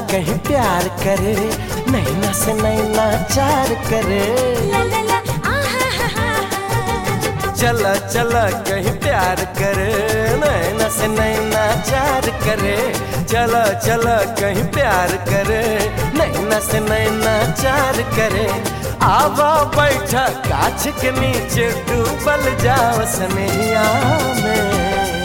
कहीं प्यार करे नैना से नैना चार करे ला ला ला आहा हा हा चला चला कहीं प्यार करे नैना से नैना चार करे चला चला कहीं प्यार करे नैना से नैना चार करे आवा बैठा गाछ के नीचे डूबल जाओ सनैया में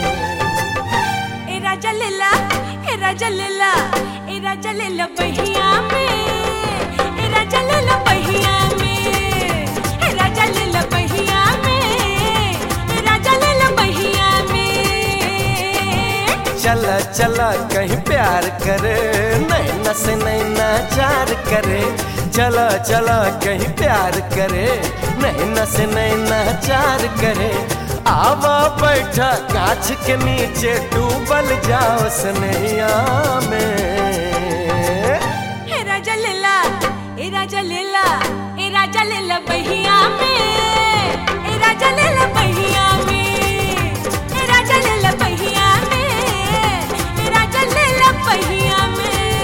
ए राजा लेला ए राजा लेला ए राजा लेला बहिया में ए राजा लेला बहिया में ए राजा लेला बहिया में ए राजा लेला बहिया में चला चला कहीं प्यार करे नैना से नैना चार करे चला चला कहीं प्यार करे नैना से नैना चार करे आवा बैठा गाछ के नीचे डूबल जाओ सनैया में ए राजा लेला ए राजा लेला ए राजा लेला बहिया में ए राजा लेला बहिया में ए राजा लेला बहिया में ए राजा लेला बहिया में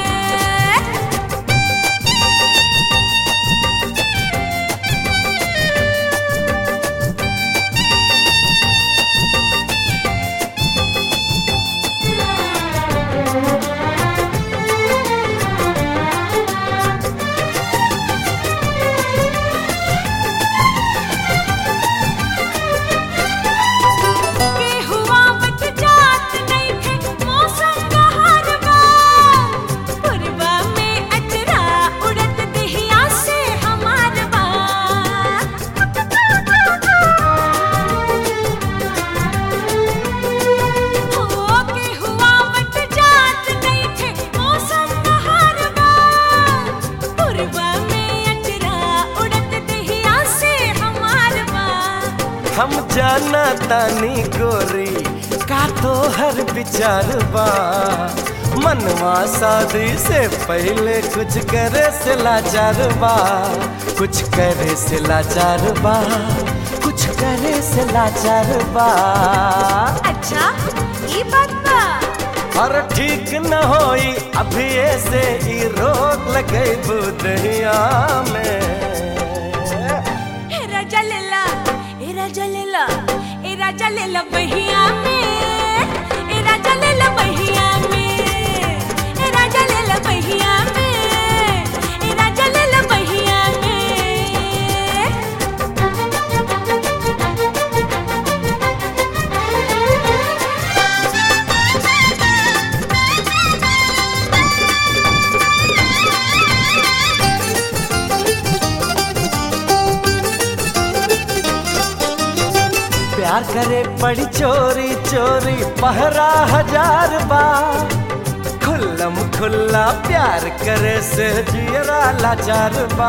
के हुआ बट जात नहीं थे मौसम बहार बा पुरबा में अजरा उड़त दिहिया से हमार बा हो के हुआ बट जात नहीं थे मौसम बहार बा पुरबा में अजरा उड़त दिहिया से हमार बा हम जाना तानी गोरी का तो हर विचार बा मनवा शादी से पहले कुछ करे से लाचार बा कुछ करे से लाचार बा कुछ करे से लाचार बा अच्छा ये बात बा और ठीक न होई अभी से ई रोक लगे बुदहिया में ए राजा लेला ए राजा लेला ए राजा लेला बहिया में ए राजा लेला बहिया में ए राजा लेला बहिया में ए राजा लेला बहिया में प्यार करे पड़ी चोरी चोरी पहरा हजार बा खुल्लम खुल्ला प्यार करे से जियरा लाचार बा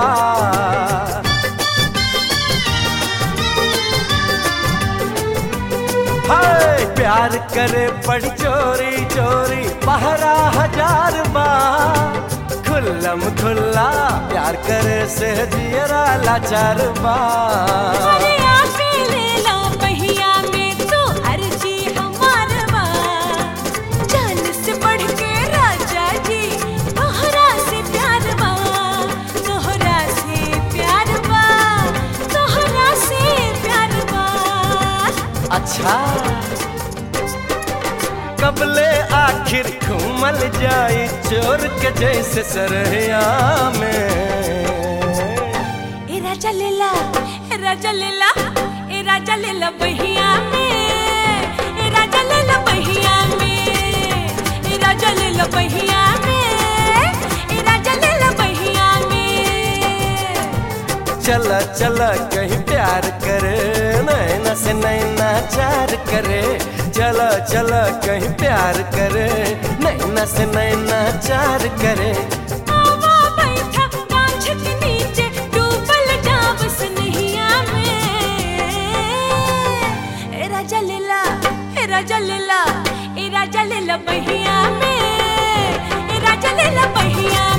हाय प्यार करे पड़ी चोरी चोरी पहरा हजार बा खुल्लम खुल्ला प्यार करे से जियरा लाचार बा अरे आके लेला बहिया में तो अर्जी हमार बा जान से बढ़ के राजा जी तोहरा से प्यार बा तोहरा से प्यार बा तोहरा से प्यार बा अच्छा कबले आखिर घूमल जाई चोर के जैसे सरहिया में ए राजा लेला ए राजा लेला ए राजा लेला बहिया में ए राजा लेला बहिया में ए राजा लेला बहिया में ए राजा लेला बहिया में चला चला कहीं प्यार करे नैना से नैना चार करे चला चला कहीं प्यार करे नैना से नैना चार करे आवा बैठा कांच के नीचे डूबल जाब सनहिया में ए राजा लेला ए राजा लेला ए राजा लेला बहिया में ए राजा लेला बहिया